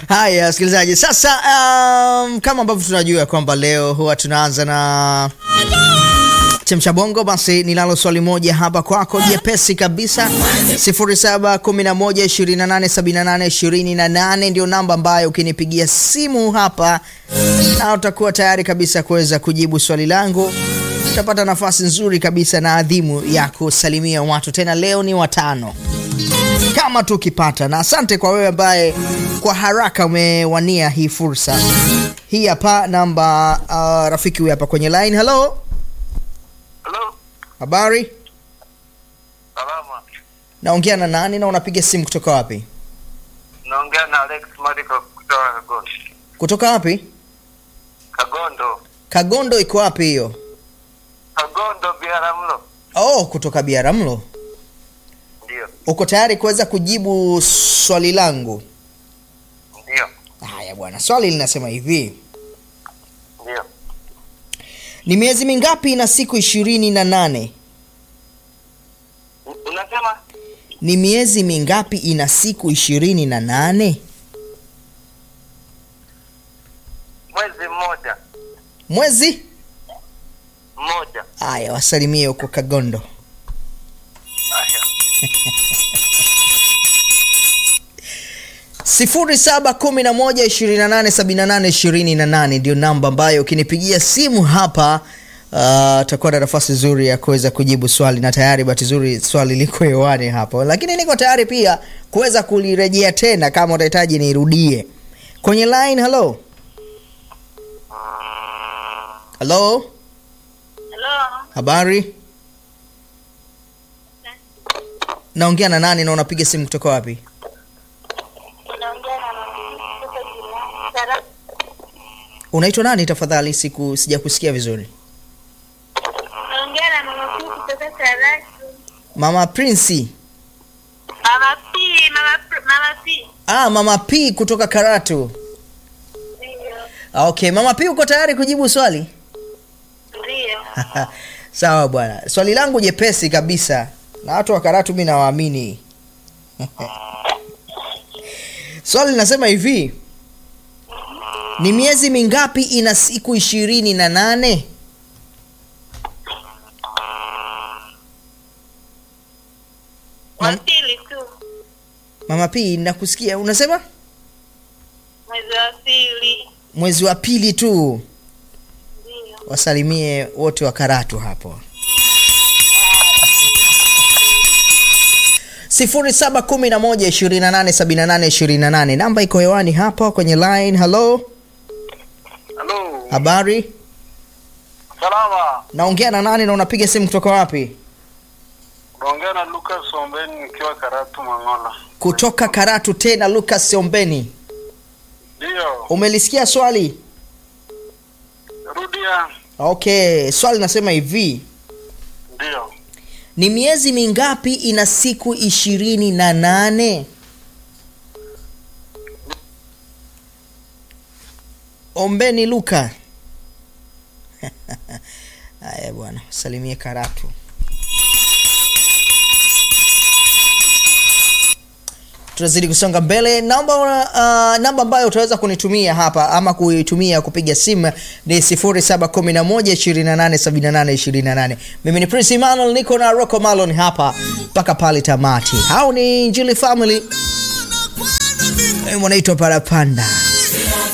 Haya, wasikilizaji, sasa um, kama ambavyo tunajua kwamba leo huwa tunaanza na chemsha bongo, basi ninalo swali moja hapa kwako jepesi kabisa. 0711287828 ndio namba ambayo ukinipigia simu hapa na utakuwa tayari kabisa kuweza kujibu swali langu. Utapata nafasi nzuri kabisa na adhimu ya kusalimia watu, tena leo ni watano kama tukipata, na asante kwa wewe ambaye kwa haraka umewania hii fursa. Hii hapa namba uh, rafiki huyu hapa kwenye line. Hello, Hello, habari, salama. naongea na nani na unapiga simu kutoka wapi? Naongea na Alex Mariko kutoka Kagondo. Kutoka wapi? Kagondo. Kagondo iko wapi hiyo? Kagondo Biharamulo. Oh, kutoka Biaramlo. Ndio, Uko tayari kuweza kujibu swali langu? ndio, Haya bwana, swali linasema hivi: ndio. ni miezi mingapi ina siku ishirini na nane? U- Unasema Ni miezi mingapi ina siku ishirini na nane? mwezi mmoja Mwezi mmoja. Haya, wasalimie huko Kagondo. Aya. sifuri saba kumi na moja ishirini na nane sabini na nane ishirini na nane ndio namba ambayo ukinipigia simu hapa utakuwa na nafasi nzuri ya kuweza kujibu swali, na tayari bahati nzuri swali liko hewani hapo, lakini niko tayari pia kuweza kulirejea tena kama utahitaji nirudie kwenye line. Hello, hello, Hello. habari, naongea na nani na unapiga simu kutoka wapi? Unaongea na mama kutoka jirani. Sara. Unaitwa nani tafadhali? Siku sijakusikia vizuri. Unaongea na mama Pii kutoka Karatu. Mama Prince. Mama Pii, mama Pr- mama Pii. Ah, Mama P kutoka Karatu. Ndio. Ah, Okay, Mama P uko tayari kujibu swali? Ndio. Sawa bwana. Swali langu jepesi kabisa. Na watu wa Karatu mimi nawaamini. Swali linasema hivi. Ni miezi mingapi ina siku ishirini na nane? Wa Mam- pili tu. Mama P nakusikia. Unasema Mwezi wa pili. mwezi wa pili tu. Ndio. Wasalimie wote wa Karatu hapo. sifuri saba kumi na moja ishirini na nane sabini na nane ishirini na nane namba iko hewani hapa kwenye line. Hello, Hello. habari, Salama. naongea na nani na unapiga simu kutoka wapi? Naongea na Lucas Ombeni nikiwa Karatu Mangola. Kutoka Karatu tena, Lucas Ombeni. Ndio. Umelisikia swali? Rudia. Okay, swali nasema hivi, Ndio. ni miezi mingapi ina siku ishirini na nane? Ombeni Luka. Haya bwana, salimie Karatu. tunazidi kusonga mbele namba uh, namba ambayo utaweza kunitumia hapa ama kuitumia kupiga simu ni 0711287828 mimi ni prince emmanuel niko na rocco malon hapa mpaka pale tamati hao ni njili family Eh, wanaitwa parapanda